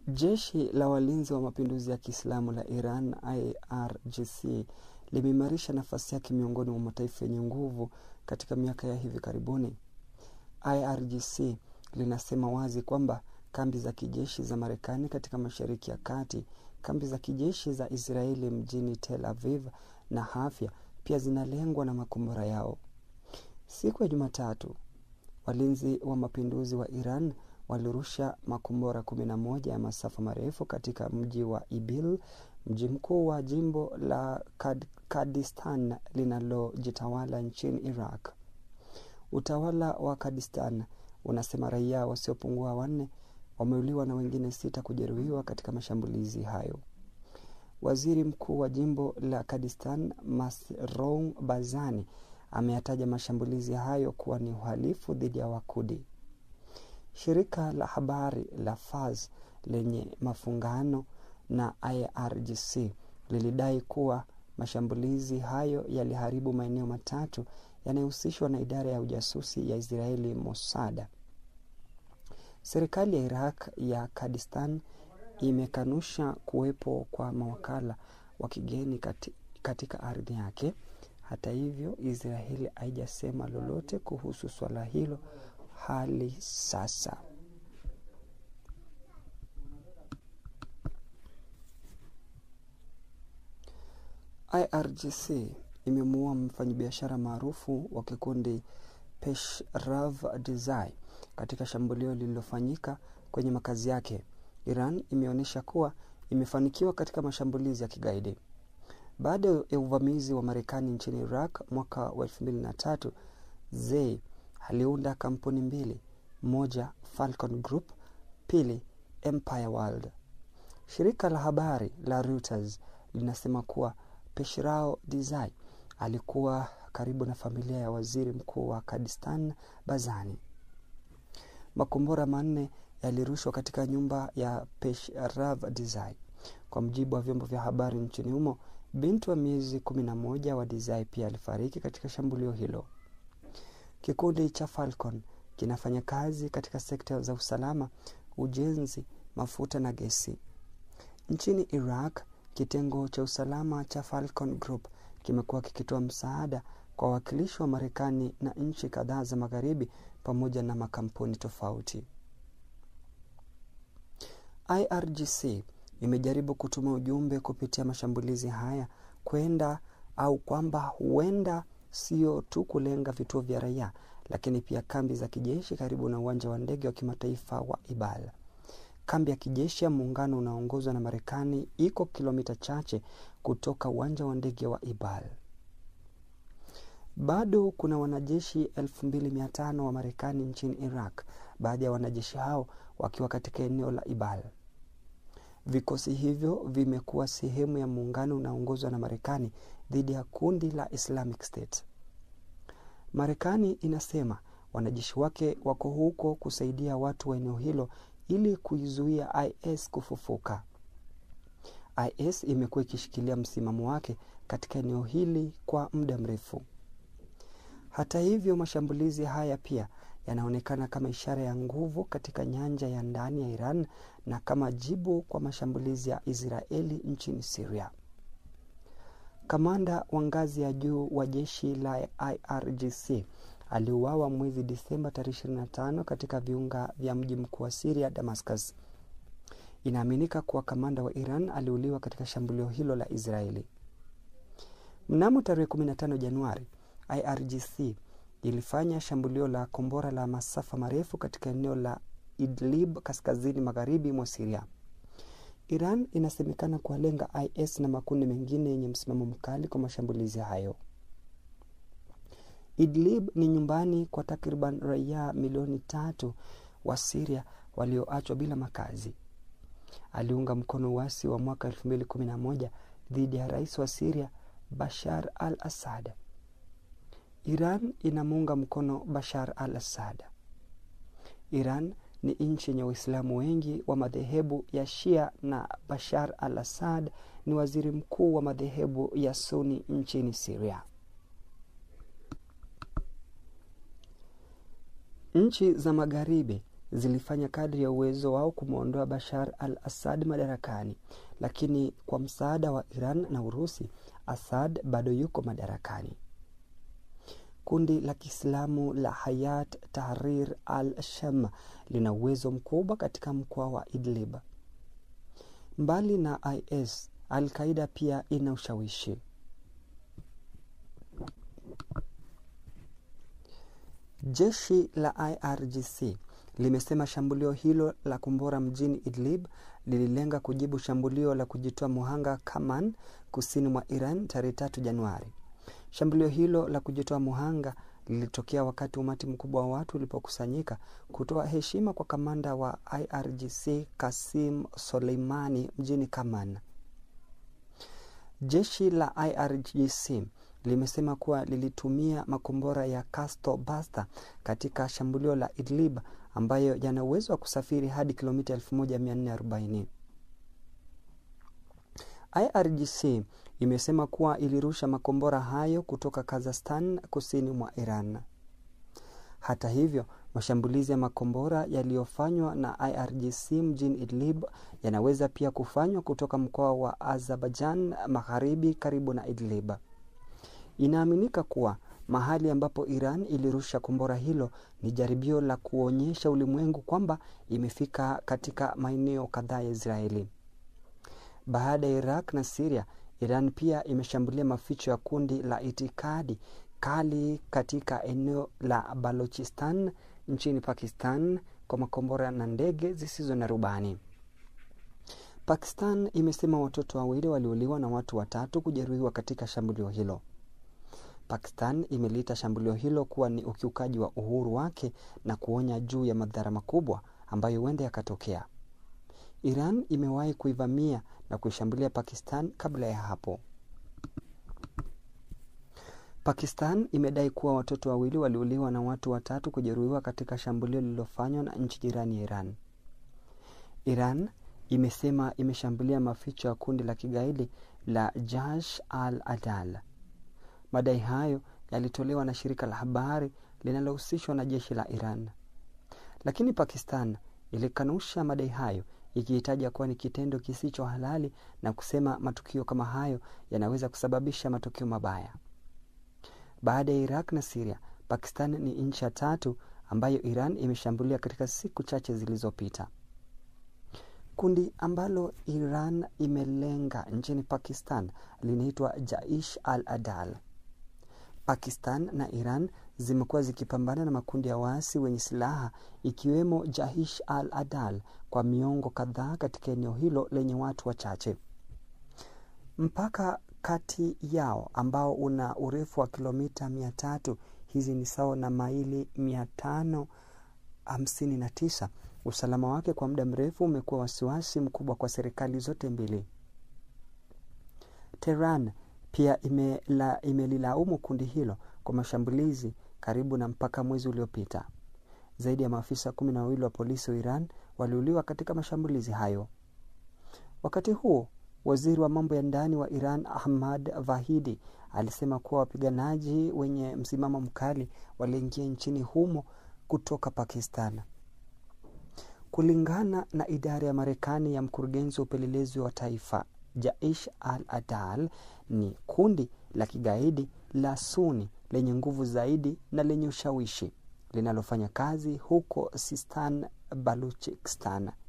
Jeshi la walinzi wa mapinduzi ya Kiislamu la Iran IRGC limeimarisha nafasi yake miongoni mwa mataifa yenye nguvu katika miaka ya hivi karibuni. IRGC linasema wazi kwamba kambi za kijeshi za Marekani katika Mashariki ya Kati, kambi za kijeshi za Israeli mjini Tel Aviv na Hafia pia zinalengwa na makombora yao. Siku ya Jumatatu, walinzi wa mapinduzi wa Iran walirusha makombora 11 ya masafa marefu katika mji wa Ibil, mji mkuu wa jimbo la Kad Kurdistan linalojitawala nchini Iraq. Utawala wa Kurdistan unasema raia wasiopungua wanne wameuliwa na wengine sita kujeruhiwa katika mashambulizi hayo. Waziri mkuu wa jimbo la Kurdistan Masrour Barzani ameyataja mashambulizi hayo kuwa ni uhalifu dhidi ya Wakudi. Shirika la habari la Fars lenye mafungano na IRGC lilidai kuwa mashambulizi hayo yaliharibu maeneo matatu yanayohusishwa na idara ya ujasusi ya Israeli Mossad. Serikali ya Iraq ya Kurdistan imekanusha kuwepo kwa mawakala wa kigeni kati, katika ardhi yake. Hata hivyo, Israeli haijasema lolote kuhusu swala hilo hali sasa. IRGC imemuua mfanyabiashara maarufu wa kikundi Peshrav Desai katika shambulio lililofanyika kwenye makazi yake. Iran imeonyesha kuwa imefanikiwa katika mashambulizi ya kigaidi. Baada ya uvamizi wa Marekani nchini Iraq mwaka wa elfu mbili na tatu, Zei aliunda kampuni mbili, moja Falcon Group, pili Empire World. Shirika la habari la Reuters linasema kuwa Peshrao Desai alikuwa karibu na familia ya waziri mkuu wa Kurdistan Barzani. Makombora manne yalirushwa katika nyumba ya Peshrav Desai. Kwa mujibu wa vyombo vya habari nchini humo, binti wa miezi kumi na moja wa Desai pia alifariki katika shambulio hilo. Kikundi cha Falcon kinafanya kazi katika sekta za usalama, ujenzi, mafuta na gesi. Nchini Iraq, kitengo cha usalama cha Falcon Group kimekuwa kikitoa msaada kwa wawakilishi wa Marekani na nchi kadhaa za Magharibi pamoja na makampuni tofauti. IRGC imejaribu kutuma ujumbe kupitia mashambulizi haya kwenda au kwamba huenda sio tu kulenga vituo vya raia, lakini pia kambi za kijeshi karibu na uwanja wa ndege wa kimataifa wa Ibal. Kambi ya kijeshi ya muungano unaoongozwa na Marekani iko kilomita chache kutoka uwanja wa ndege wa Ibal. Bado kuna wanajeshi 2500 wa Marekani nchini Iraq, baadhi ya wanajeshi hao wakiwa katika eneo la Ibal. Vikosi hivyo vimekuwa sehemu ya muungano unaoongozwa na Marekani dhidi ya kundi la Islamic State. Marekani inasema wanajeshi wake wako huko kusaidia watu wa eneo hilo ili kuizuia IS kufufuka. IS imekuwa ikishikilia msimamo wake katika eneo hili kwa muda mrefu. Hata hivyo, mashambulizi haya pia yanaonekana kama ishara ya nguvu katika nyanja ya ndani ya Iran na kama jibu kwa mashambulizi ya Israeli nchini Syria. Kamanda wa ngazi ya juu wa jeshi la IRGC aliuawa mwezi Disemba tarehe 25 katika viunga vya mji mkuu wa Syria, Damascus. Inaaminika kuwa kamanda wa Iran aliuliwa katika shambulio hilo la Israeli. Mnamo tarehe 15 Januari, IRGC ilifanya shambulio la kombora la masafa marefu katika eneo la Idlib kaskazini magharibi mwa Syria. Iran inasemekana kuwalenga IS na makundi mengine yenye msimamo mkali kwa mashambulizi hayo. Idlib ni nyumbani kwa takriban raia milioni tatu wa Syria walioachwa bila makazi. Aliunga mkono uasi wa mwaka 2011 dhidi ya rais wa Syria Bashar al-Assad. Iran inamuunga mkono Bashar al-Assad. Iran ni nchi yenye Waislamu wengi wa madhehebu ya Shia na Bashar al-Assad ni waziri mkuu wa madhehebu ya Sunni nchini Syria. Nchi za Magharibi zilifanya kadri ya uwezo wao kumwondoa Bashar al Assad madarakani, lakini kwa msaada wa Iran na Urusi, Assad bado yuko madarakani. Kundi la Kiislamu la Hayat Tahrir al-Sham lina uwezo mkubwa katika mkoa wa Idlib. Mbali na IS, Al-Qaida pia ina ushawishi. Jeshi la IRGC limesema shambulio hilo la kombora mjini Idlib lililenga kujibu shambulio la kujitoa muhanga Kaman kusini mwa Iran tarehe tatu Januari. Shambulio hilo la kujitoa muhanga lilitokea wakati umati mkubwa wa watu ulipokusanyika kutoa heshima kwa kamanda wa IRGC Kasim Soleimani mjini Kaman. Jeshi la IRGC limesema kuwa lilitumia makombora ya Castor Buster katika shambulio la Idlib ambayo yana uwezo wa kusafiri hadi kilomita 1440. IRGC imesema kuwa ilirusha makombora hayo kutoka Kazakhstan kusini mwa Iran. Hata hivyo, mashambulizi ya makombora yaliyofanywa na IRGC mjini Idlib yanaweza pia kufanywa kutoka mkoa wa Azerbaijan magharibi karibu na Idlib. Inaaminika kuwa mahali ambapo Iran ilirusha kombora hilo ni jaribio la kuonyesha ulimwengu kwamba imefika katika maeneo kadhaa ya Israeli. Baada ya Iraq na Siria, Iran pia imeshambulia maficho ya kundi la itikadi kali katika eneo la Balochistan nchini Pakistan kwa makombora na ndege zisizo na rubani. Pakistan imesema watoto wawili waliuliwa na watu watatu kujeruhiwa katika shambulio hilo. Pakistan imeliita shambulio hilo kuwa ni ukiukaji wa uhuru wake na kuonya juu ya madhara makubwa ambayo huenda yakatokea. Iran imewahi kuivamia na kuishambulia Pakistan kabla ya hapo. Pakistan imedai kuwa watoto wawili waliuliwa na watu watatu kujeruhiwa katika shambulio lililofanywa na nchi jirani ya Iran. Iran imesema imeshambulia maficho ya kundi la kigaidi la Jaish al-Adal. Madai hayo yalitolewa na shirika la habari linalohusishwa na jeshi la Iran, lakini Pakistan ilikanusha madai hayo ikihitaja kuwa ni kitendo kisicho halali na kusema matukio kama hayo yanaweza kusababisha matokeo mabaya. Baada ya Iraq na Siria, Pakistan ni nchi ya tatu ambayo Iran imeshambulia katika siku chache zilizopita. Kundi ambalo Iran imelenga nchini Pakistan linaitwa Jaish al-Adal. Pakistan na Iran zimekuwa zikipambana na makundi ya waasi wenye silaha ikiwemo Jaish al-Adal kwa miongo kadhaa katika eneo hilo lenye watu wachache. Mpaka kati yao ambao una urefu wa kilomita mia tatu, hizi ni sawa na maili mia tano hamsini na tisa. Usalama wake kwa muda mrefu umekuwa wasiwasi mkubwa kwa serikali zote mbili. Tehran pia imelilaumu ime kundi hilo kwa mashambulizi karibu na mpaka mwezi uliopita. Zaidi ya maafisa kumi na wawili wa polisi wa Iran waliuliwa katika mashambulizi hayo. Wakati huo, waziri wa mambo ya ndani wa Iran Ahmad Vahidi alisema kuwa wapiganaji wenye msimamo mkali waliingia nchini humo kutoka Pakistan. Kulingana na idara ya Marekani ya mkurugenzi wa upelelezi wa taifa, Jaish al-Adal ni kundi la kigaidi la Suni lenye nguvu zaidi na lenye ushawishi linalofanya kazi huko Sistan Baluchistan.